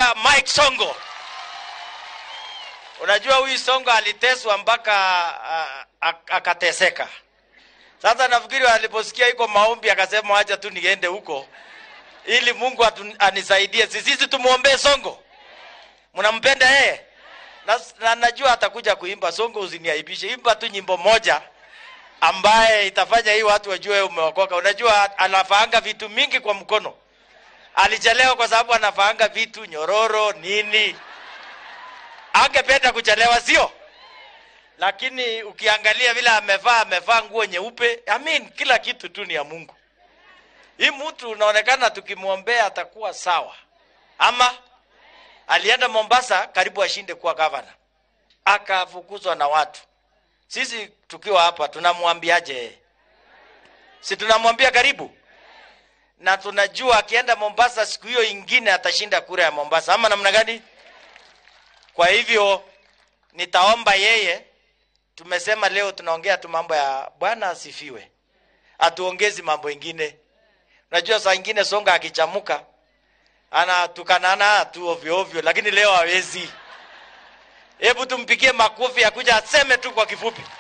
anaitwa Mike Songo. Unajua huyu Songo aliteswa mpaka uh, akateseka. Sasa nafikiri aliposikia iko maombi akasema acha tu niende huko ili Mungu atu, anisaidie. Si sisi tumuombee Songo? Mnampenda yeye? Na, na najua atakuja kuimba. Songo, usiniaibishe, imba tu nyimbo moja ambaye itafanya hii watu wajue umeokoka. Unajua anafaanga vitu mingi kwa mkono. Alichelewa kwa sababu anafaanga vitu nyororo nini. Angependa kuchelewa, sio? Lakini ukiangalia vile amevaa, amevaa nguo nyeupe. I mean, kila kitu tu ni ya Mungu. Hii mtu unaonekana tukimwombea atakuwa sawa. Ama alienda Mombasa karibu ashinde kuwa gavana, akafukuzwa na watu. Sisi tukiwa hapa tunamwambiaje? Si tunamwambia karibu, na tunajua akienda Mombasa siku hiyo ingine atashinda kura ya Mombasa, ama namna gani? Kwa hivyo nitaomba yeye, tumesema leo tunaongea tu mambo ya Bwana asifiwe, atuongezi mambo ingine. Unajua saa ingine Songa akichamuka anatukanana tu ovyo ovyo, lakini leo hawezi. Hebu tumpigie makofi akuja aseme tu kwa kifupi.